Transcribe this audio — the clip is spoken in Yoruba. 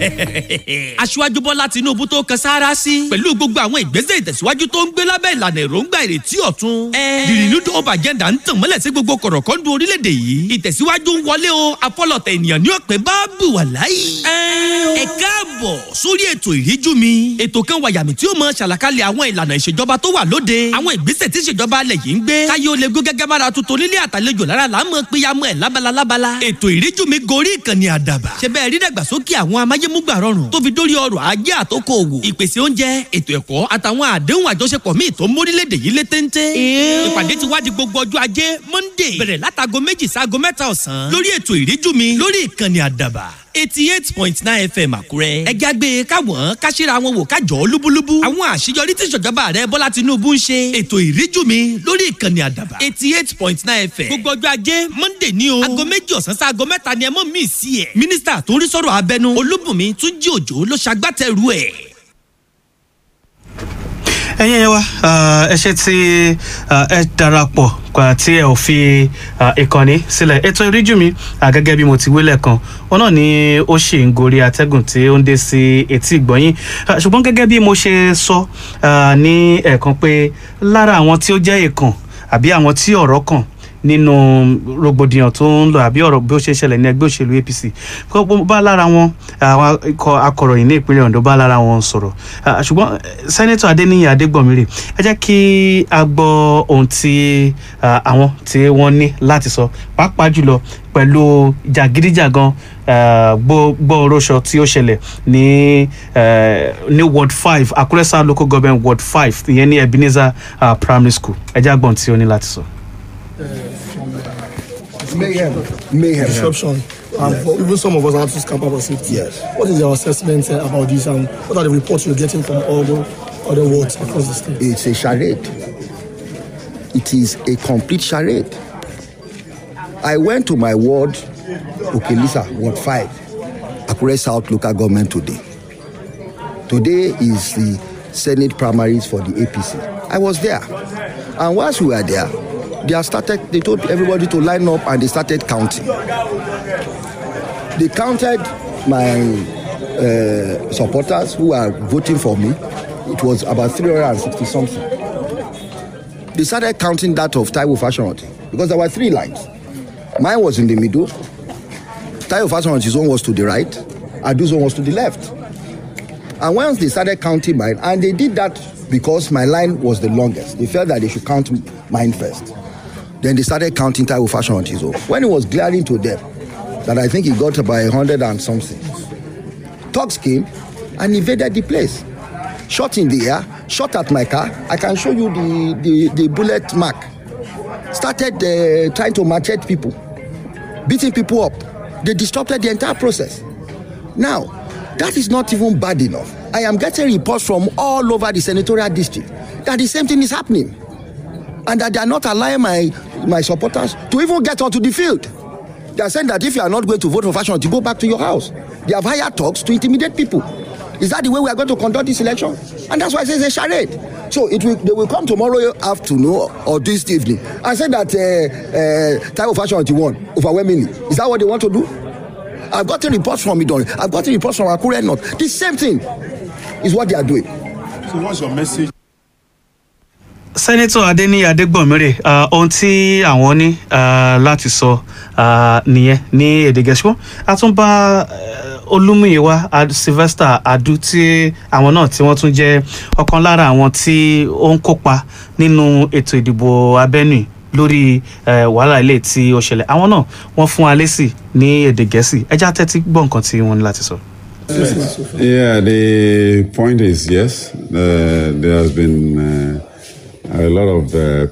aṣíwájú bọ́lá tinúbú tó kan sáárá sí pẹ̀lú gbogbo àwọn ìgbésẹ̀ ìtẹ̀síwájú tó ń gbé lábẹ́ ìlànà èròǹgbà ìrètí ọ̀tun. the renewed hope agenda ń tàn mọ́lẹ̀ sí gbogbo kọ̀rọ̀kọ́ndù orílẹ̀-èdè yìí ìtẹ̀síwájú ń wọlé o afọlọ̀tẹ̀ ènìyàn ní ọ̀pẹ bá bù wà láyé. ẹ káàbọ̀ sórí ètò ìríjú mi ètò kan wàyàmì tí ó mọ ṣàlàkalẹ̀ àwọn ìlànà ìṣèjọba tó wà lóde àwọn ìgbésẹ̀ tí ìṣèjọba alẹ̀ yìí ń gbé káyé ó lè gó gẹ́gẹ́ bára tuntun nílé àtàlejò lára là ń mọ péyàmọ́ ẹ̀ lábala lábala ètò ìríjú mi gorí ìkànnì àdàbà ṣe bẹ́ẹ̀ rí dàgbàsókè àwọn amáyémúgbà rọrùn tó fi dórí ọrọ̀ ajé àtòkò òwò ìpèsè oúnjẹ ètò ẹ̀kọ́ àtàwọn àdéhùn àjọṣepọ̀ míì tó mórílẹ̀‐èdè yìí lé téńté. ìpàdé ti wá di gbogbo ọjọ́ ajé monday bẹ̀rẹ̀ látago méjì sáago mẹ́ta ọ̀sán lórí ètò ìríjú mi lórí ìkànnì àdàbà eighty eight point nine fm àkúrẹ́. ẹja gbé káwọn káṣíra wọn wò kájọ lúbúlúbú. àwọn àṣeyọrí tí ìṣèjọba rẹ bọ́lá tinubu ń ṣe. ètò ìríjú mi lórí ìkànnì àdàbà eighty eight point nine fm. gbogbo ọjọ́ ajé monday ní o. aago méjì ọ̀sán sí aago mẹ́ta ni ẹ mọ̀ mí sí ẹ̀. mínísítà tó ń rí sọ̀rọ̀ abẹnú olúbùnmi túnjí òjò ló ṣagbátẹrù ẹ̀ ẹ̀yin ẹ wá ẹ ṣe tí ẹ darapọ̀ tí ẹ ò fi ìkànnì sílẹ̀ ètò ìríjú mi gẹ́gẹ́ bí mo ti wílẹ̀ kan wọn náà ni ó ṣì ń gorí atẹ́gùn tí ó ń dé sí etí ìgbọ́yìn ṣùgbọ́n gẹ́gẹ́ bí mo ṣe sọ ní ẹ̀ẹ̀kan pé lára àwọn tí ó jẹ́ ìkàn àbí àwọn tí ọ̀rọ̀ kàn nínú rògbòdìyàn tó ń lọ àbí ọ̀rọ̀ bí ó ṣe ṣẹlẹ̀ ní ẹgbẹ́ òṣèlú apc bá lára wọn àwọn ikọ̀ akọ̀ròyìn ní ìpínlẹ̀ ondo bá lára wọn sọ̀rọ̀ ṣùgbọ́n sẹ́nẹ́tọ̀ adéníyì adégbọ̀mírè ẹ jẹ́ kí a gbọ́ ohun tí àwọn tí wọ́n ní láti sọ pàápàá jùlọ pẹ̀lú jàgídíjàgan gbọ́ oróṣọ tí ó ṣẹlẹ̀ ní ní ward five àkúrẹ́ south local government ward five ìyẹn ní ebenezer primary school ẹ jẹ́ àgbọ̀n tí ó ní láti sọ. So. mayhem, mayhem, disruption, and for even some of us have to scamper for safety. Yes. What is your assessment uh, about this, and what are the reports you're getting from all the other wards across the state? It's a charade. It is a complete charade. I went to my ward, okay, Lisa, Ward 5, Akure South local government today. Today is the Senate primaries for the APC. I was there. And whilst we were there, they have started they told everybody to line up and they started counting they counted my uh, supporters who are voting for me it was about 360 something they started counting that of taiwo fashionati because there were three lines mine was in the middle taiwo fashionati's own was to the right adu's own was to the left and once they started counting mine and they did that because my line was the longest they felt that they should count mine first then they started counting Taiwo Fashion on his own. When it was glaring to them that I think he got about a hundred and something, thugs came and invaded the place. Shot in the air, shot at my car. I can show you the, the, the bullet mark. Started uh, trying to machete people, beating people up. They disrupted the entire process. Now, that is not even bad enough. I am getting reports from all over the senatorial district that the same thing is happening and that they are not allowing my my supporters to even get onto the field. They are saying that if you are not going to vote for fashion, to go back to your house. They have hired talks to intimidate people. Is that the way we are going to conduct this election? And that's why I say it's a charade. So it will, they will come tomorrow afternoon or this evening and say that uh, uh, type of fashion won overwhelmingly. Is that what they want to do? I've gotten reports from Idon. I've gotten reports from Akure North. The same thing is what they are doing. So what's your message? sẹ́nẹ́tọ̀ adéníyí adégbọ̀nmírè ohun tí àwọn ní láti sọ nìyẹn ní èdè gẹ̀ẹ́sì wọn a tún bá olúmúyíwá sylvester adu tí àwọn náà tí wọ́n tún jẹ́ ọ̀kan lára àwọn tí ó ń kópa nínú ètò ìdìbò abẹ́nú lórí wàhálà ilé tí ó ṣẹlẹ̀ àwọn náà wọ́n fún wa lésì ní èdè gẹ̀ẹ́sì ẹjá tẹ́tí gbọ́ nǹkan tí wọ́n ní láti sọ. Yeah, the point is yes, uh, there has been uh, a lot of uh,